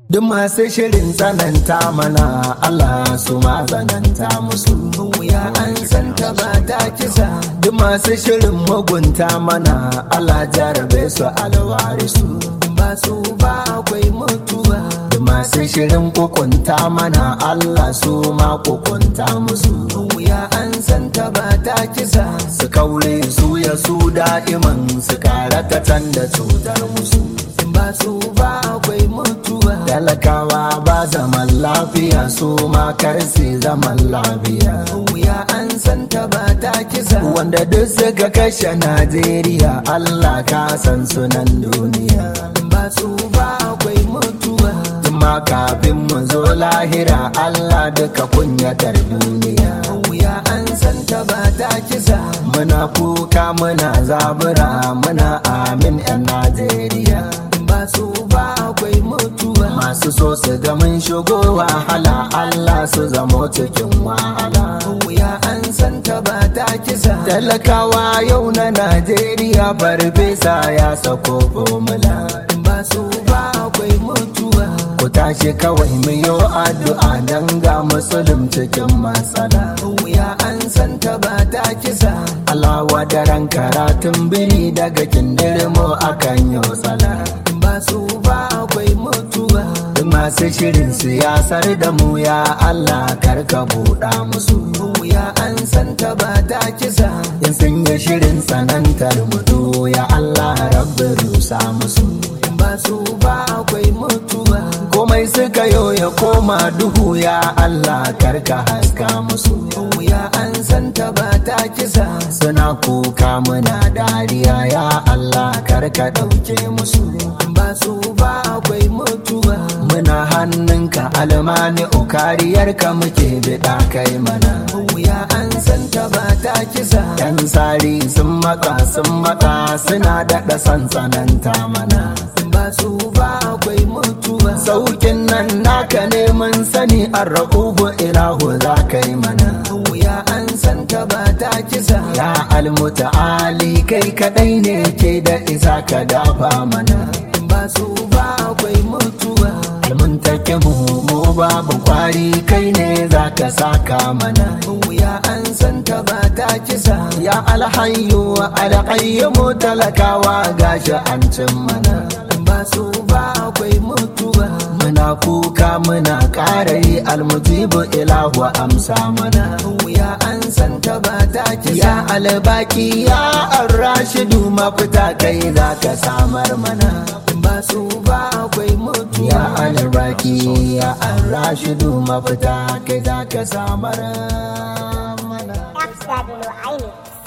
Duk masu shirin tsananta mana Allah su ma tsananta musu. Wuya an santa ba ta kisa. Duk masu shirin mugunta mana Allah jarabe su alwari su. Ba su ba akwai mutuwa. Duk masu shirin kukunta mana Allah su ma kukunta musu. Wuya an santa ba ta kisa. Su kaure su ya su da'iman su kara katan da cutar musu. Ba su ba akwai mutuwa. Talakawa ba zaman lafiya su ma karsi zaman lafiya. Wuya an santa ba ta kisa. Wanda duk suka kashe Najeriya Allah ka san sunan duniya. Ba su ba akwai mutuwa. Tuma kafin mu zo lahira Allah duka kunyatar duniya. Wuya an santa ba ta kisa. Muna kuka muna zabura muna amin 'yan Najeriya. Ba su ba akwai mutuwa. Masu so su ga mun shigo wahala Allah su zamo cikin wahala. Wuya an santa ba ta kisa. Talakawa yau na Najeriya farfesa ya sako formula. Ba su ba akwai mutuwa. Ku tashi kawai mu yi addu'a don ga musulun cikin matsala. Wuya an santa ba ta kisa. Alawa daren karatun biri daga kindirmo akan yi tsala. Ba su ba akwai mutuwa. Masu shirin siyasar da mu ya Allah karka buɗa musu. Wuya an santa ba ta kisa. In sun yi shirin sanantar mutu ya Allah rabbi rusa musu. Ba su ba akwai mutuwa. Komai suka yo ya koma duhu ya Allah karka haska musu. Wuya an santa ba ta kisa. Suna kuka muna dariya ya Allah karka ɗauke musu. Ba su ba akwai mutuwa. Muna hannunka almani kariyarka muke biɗa kai mana. Wuya an santa ba ta kisa. Yan sari sun maka sun maka suna daɗa sansananta mana. Ba su ba akwai mutuwa. Saukin nan naka ne mun sani an raƙubu ilahu za ka yi mana. Wuya an santa ba ta kisa. Ya almuta'ali kai kaɗai ne ke da isa ka dafa mana. Ba su ba akwai mutuwa. Almun take mu mu babu kwari kai ne za ka saka mana. Wuya an santa ba ta kisa. Ya alhayyu alhayyu talakawa gashi an cin mana. Ba su ba akwai mutuwa. Muna kuka muna ƙara yi almujibu ilahu amsa mana. Wuya an santa ba ta kisa. Ya albaki ya arrashidu mafita kai za ka samar mana. Ba su ba akwai mutuwa. Ya albaki ya arrashidu mafita kai za ka samar mana. F7 Aini.